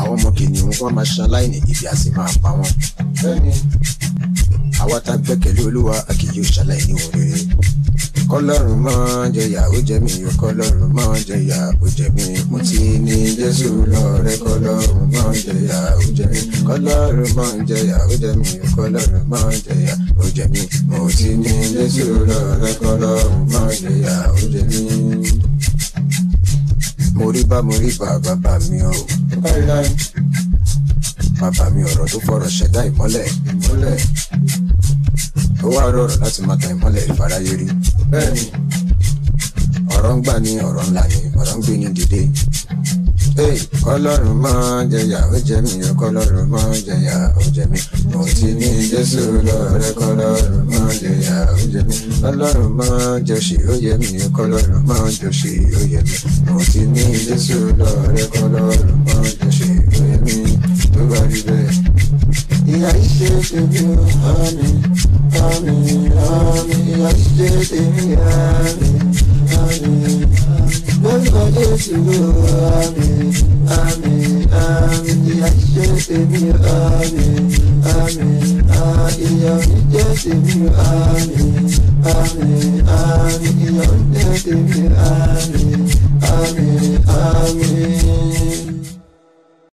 àwọn ọmọ kìnìún wọn máa ṣaláìní ibi a sì máa pa wọn. bẹ́ẹ̀ni àwa tá gbẹ́kẹ̀lé olúwa a kì yóò ṣaláìní ohun rere kọlọ́run máa jẹyà ó jẹ mí o kọlọ́run máa jẹyà ó jẹ mí mo ti ní jésù lọ́rẹ́ kọlọ́run máa jẹyà ó jẹ mí kọlọ́run máa jẹyà ó jẹ mí o kọlọ́run máa jẹyà ó jẹ mí mo ti ní jésù lọ́rẹ́ kọlọ́run máa jẹyà ó jẹ mí. mo rí bá mo rí bá bàbá mi o bàbá mi ọ̀rọ̀ tó fọ̀rọ̀ ṣẹ̀dá ìmọ́lẹ̀ ìmọ́lẹ̀ ó wá rọrọ̀ láti máa tan ìmọ́lẹ̀ ìfarayé rí bẹ́ẹ̀ni ọ̀rọ̀ ń gbà ní ọ̀rọ̀ ńlá ni ọ̀rọ̀ ń gbé ní dìde Hey, kọlọ́run máa jẹyà ó jẹ mí o kọlọ́run máa jẹyà ó jẹ mí mo ti ní jésù lọ́rẹ́ kọlọ́run máa jẹyà ó jẹ mí kọlọ́run máa jọṣì ó yẹ mí o kọlọ́run máa jọṣì ó yẹ mí mo ti ní jésù lọ́rẹ́ kọlọ́run máa jọṣì ó yẹ mí tó bá rí bẹ́ẹ̀. ìyá ìṣe tèmi ò hàmì hàmì hàmì ìyá ìṣe tèmi hàmì hàmì lórúkọ jésù àmì àmì àmì ìyá ìṣe tèmi àmì àmì ìyá ìjẹ tèmi àmì àmì àmì ìyá ìjẹ tèmi àmì